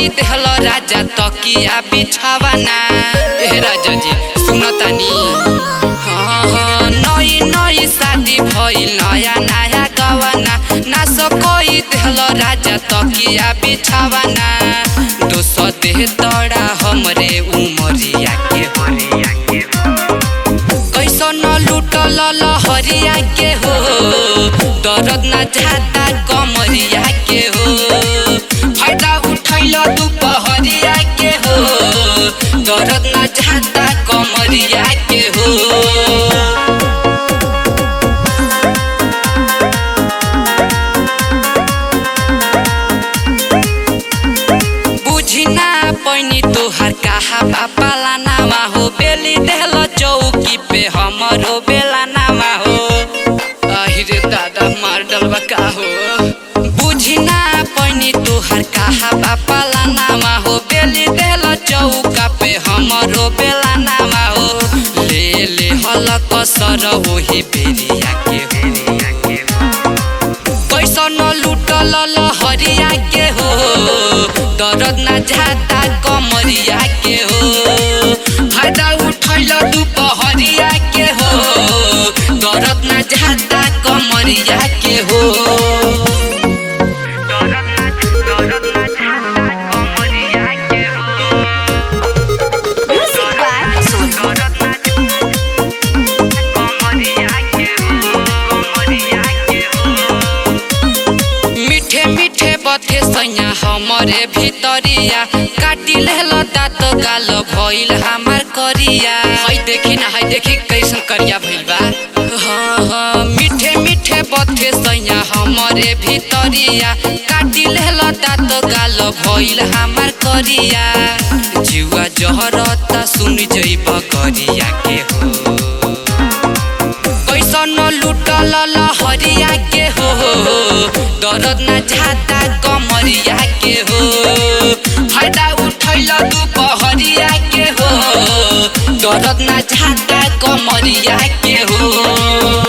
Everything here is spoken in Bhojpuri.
कोई देहल राजा तकिया बिछावाना ए राजा जी सुनतानी हाँ हाँ नई नई शादी भइल नया नया गवाना नास कोई देहल राजा तकिया बिछावाना दोस देह तड़ा हमरे उमरिया के हरिया के कैसन लुटल लहरिया के हो दर्द न जाता कमरिया के हो फायदा उठैल दुपहरिया के हो दर्द न जाता कमरिया के हो बुझी ना पैनी तोहर कहा पाला नामा हो बेली देहल चौकी पे हमरो बेला नामा हो आहिरे दादा मार डलबा का हो बुझी ना पैनी तोहर कहा पाला नामा हो बेली देहल चौका पे हमरो बेला नामा हो ले ले हल कसर ओही बेरिया के बेरिया के कैसन लुटल लहरिया के हो दर्द न जाता कमरिया के हो फायदा उठैल दुपहरिया के हो दर्द न जाता कमरिया के हो दर्द न दर्द न जाता कमरिया के हो Music by Solo. दर्द न कमरिया के हो कमरिया के हो मीठे मीठे बथे सैया हमरे भितरिया काटी लेल दाँत गाल भइल हमार करिया है देखी ना है देखी कैसन करिया भइल बा हाँ हाँ मीठे मीठे बथे सैया हमरे भितरिया काटी लेल दाँत गाल भइल हमार करिया जुआ जहरता सुन जइब करिया के हो कैसन लुटल लहरिया के हो दर्द न जाता कमरिया के हो फायदा उठैल दुपहरिया के हो दर्द न जाता कमरिया के हो